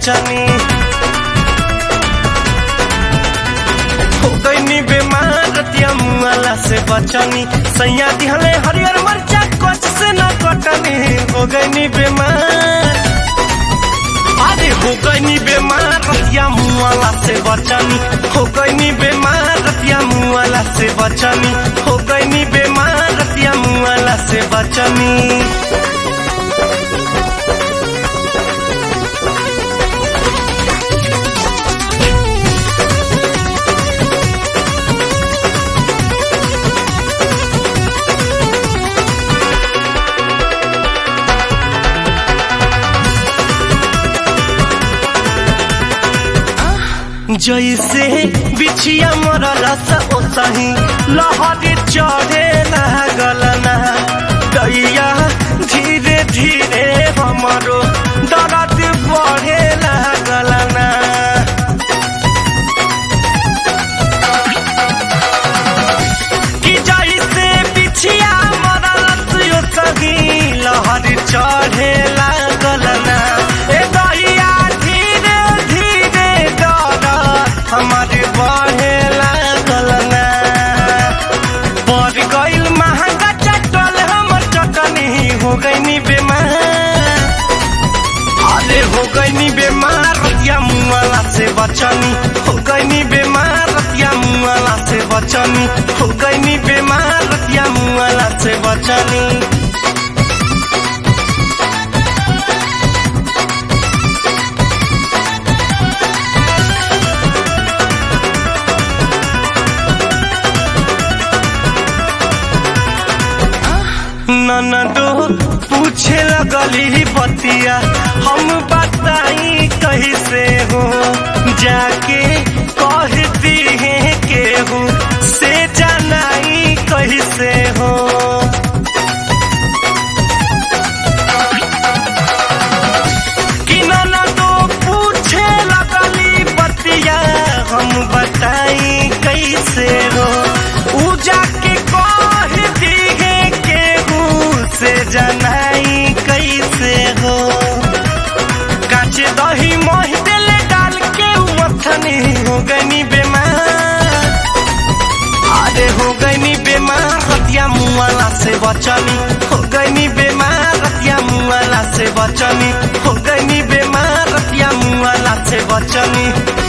बचनी हो गईनी बेमार रतिया मुआला से बचनी सैया दिहले हरियर मरचा कच से न कटनी हो गईनी बेमार अरे हो गईनी बेमार रतिया मुआला से बचनी हो गईनी बेमार रतिया मुआला से बचनी हो गईनी बेमार रतिया मुआला से बचनी जैसे बिछिया मरला सा ओसही लहरी चढ़े लागलना दैया धीरे धीरे हमरो दर्द बढ़े लागलना कि जैसे बिछिया मरला सा ओसही लहरी चढ़े लागलना ए दैया धीरे धीरे दर्द हमारे बढ़े लागल ना पड़ गईल महंगा चटल हमर चटनी हो गईनी बेमार अरे हो गईनी बेमार रतिया मुआला से बचनी हो गईनी बेमार रतिया मुआला से बचनी हो गईनी बेमार रतिया मुआला से बचनी ननदो पूछे लगली बतिया हम बताई कैसे हो जाके कहती है केहू से जनाई कैसे हो कि ननदो पूछे लगली बतिया हम बताई कैसे हो ऊ जाके कहती है केहू से जनाई कैसे हो काचे दही मोह दिल डाल के मथनी हो गनी बेमार अरे हो गनी बेमार रतिया मुआला से बचनी हो गनी बेमार रतिया मुआला से बचनी हो गनी बेमार रतिया मुआला से बचनी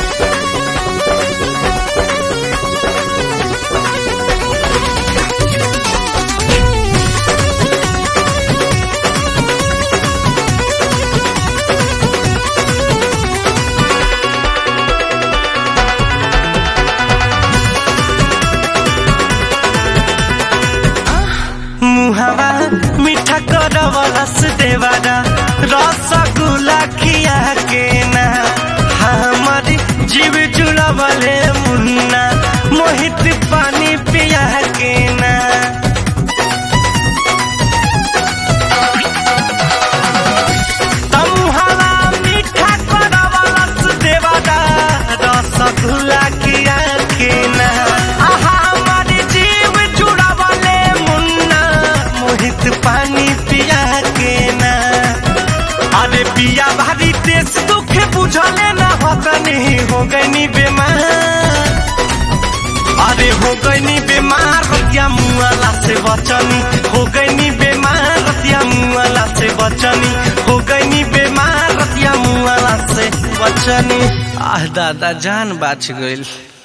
मुहावा मीठा करवलस देवारा रसगुल्ला खिया के ना हमारी जीव जुड़वले मुन्ना मोहित पानी पिया के ना तमुहावा मीठा करवलस देवारा रसगुल्ला खिया के ना आहा हमारी जीव जुड़वले मुन्ना मोहित पानी पिया के ना अरे पिया भारी देश दुख बुझले ना हतनी हो गईनी बेमार अरे हो गईनी बेमार रतिया मुआला से बचनी हो गईनी बेमार रतिया मुआला से बचनी हो गईनी बेमार रतिया मुआला से बचनी आह दादा जान बाच गईल